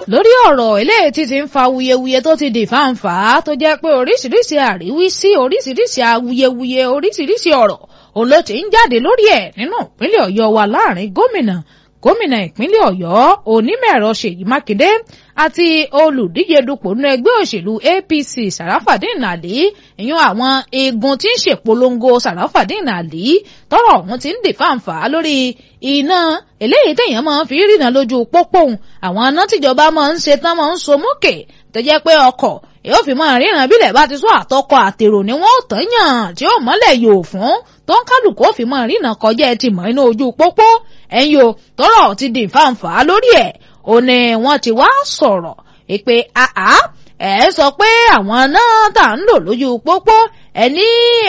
lórí ọ̀rọ̀ eléyìí tí ti ń fa wuyewuye tó ti di fáǹfà tó jẹ́ pé oríṣiríṣi àríwísí oríṣiríṣi awuyewuye oríṣiríṣi ọ̀rọ̀ òun ló ti ń jáde lórí ẹ̀ nínú ìpínlẹ̀ ọ̀yọ́ wa láàrin gómìnà gómìnà ìpínlẹ̀ ọ̀yọ́ onímọ̀-ẹ̀rọ ṣèyí mákindé àti olùdíje dupò nínú ẹgbẹ́ òṣèlú apc sàràfàdín àlí ìyún àwọn igun tí ń ṣèpolongo sàràfàdín àlí tọ́rọ̀ ọ̀hún ti ń dè fáǹfà lórí iná eléyìí téèyàn máa ń fi rìnà lójú pópó àwọn iná tíjọba máa ń ṣe tán máa ń so mókè tó jẹ́ pé ọkọ̀ yóò fi máa ríran bílẹ̀ bá ti sọ àtọkọ àtèrò ni wọ́n ò tán yàn tí ó mọ́lẹ̀ yòó fún tó ń kálukú ó fi máa ríran kọjá ẹ ti mọ̀ inú ojú pópó ẹ̀yin o tọ́rọ̀ ti di fáǹfà lórí ẹ̀ ó ní wọ́n ti wá sọ̀rọ̀ pé àá ẹ sọ pé àwọn náà tà ń lò lójú pópó ẹ ní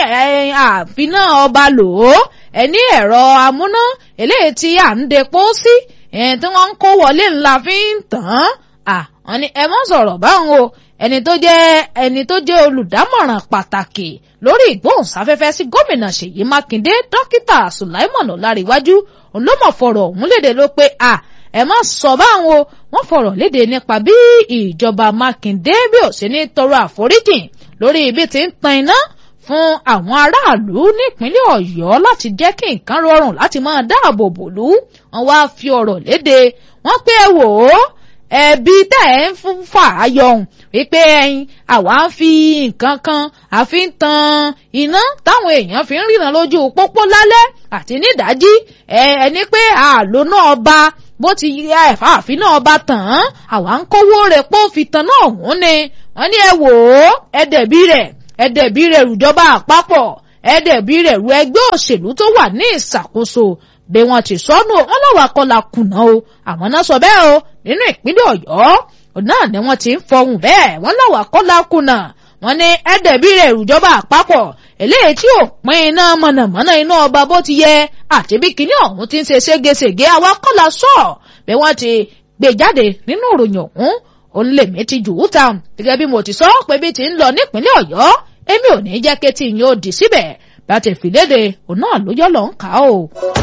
àfiná ọba lò ó ẹ ní ẹ̀rọ amúná eléyìí tí à ń depo sí tí wọ́n ń kó wọlé ńlá fi ń tàn án wọ́n ní ẹ mọ́ sọ̀rọ̀ báwọn o ẹni tó jẹ́ ẹni tó jẹ́ olùdámọ̀ràn pàtàkì lórí ìgbóhùnsáfẹ́fẹ́ sí gómìnà ṣèyí mákindé dókítà sùláìmọ̀n ọ̀làríwájú òun ló mọ̀ fọ̀rọ̀ ọ̀hún léde ló pé à ẹ má sọ báwọn o wọ́n fọ̀rọ̀ léde nípa bí ìjọba mákindé bí ò sí ní tọrọ àforíjì lórí ibi tí ń tan iná fún àwọn aráàlú nípínlẹ̀ ọ̀yọ́ láti jẹ́ kí nǹkan rọrùn láti máa dáàbò bòlú wọ́n wá fi ọ̀rọ̀ léde wọ́n pé ẹ wò ó ẹbí tẹ́ ẹ̀ ń fún fà á yọ̀hún wípé ẹyin àwa ń fi nǹkan kan àfi ń tan iná táwọn èèyàn fi ń ríran lójú pópó lálẹ́ àti nídàájí ẹni pé àlónà ọba bó ti ẹ̀fà àfinà ọba tàn án àwa ń kówó rẹ̀ pó fi tan náà hùn ni wọ́n ní ẹ wò ó ẹ̀dẹ̀bí rẹ̀ ẹ̀dẹ̀bí rẹ̀ rùjọba àpapọ̀ ẹ̀dẹ̀bí rẹ̀ ru ẹgbẹ́ òṣèlú tó wà ní ìṣàkóso bí wọ́n ti sọnù wọn lọ́wọ́ akọ́la kùnà o àwọn náà sọ bẹ́ẹ̀ o nínú ìpínlẹ̀ ọ̀yọ́ náà ni wọ́n ti ń fọhùn bẹ́ẹ̀ wọ́n lọ́wọ́ akọ́la kùnà wọ́n ní ẹ̀ẹ́dẹ̀bí rẹ̀ ìrùjọba àpapọ̀ eléyìí tí ò pín iná mọ̀nàmọ́ná iná ọba bó ti yẹ àti bí kinní ọ̀hún ti ń ṣe ségesège àwa kọ́la sọ bí wọ́n ti gbé jáde nínú ìròyìn ọ̀hún òun lèmi ti jù ú ta gẹ́gẹ́ bí mo ti sọ pé bí ti ń lọ nípínlẹ̀ ọ̀yọ́ èmi ò ní jẹ́ kí tí yín ó dì síbẹ̀ bá ti fìlédè òun náà ló yọ́ lọ́ ń kà á o.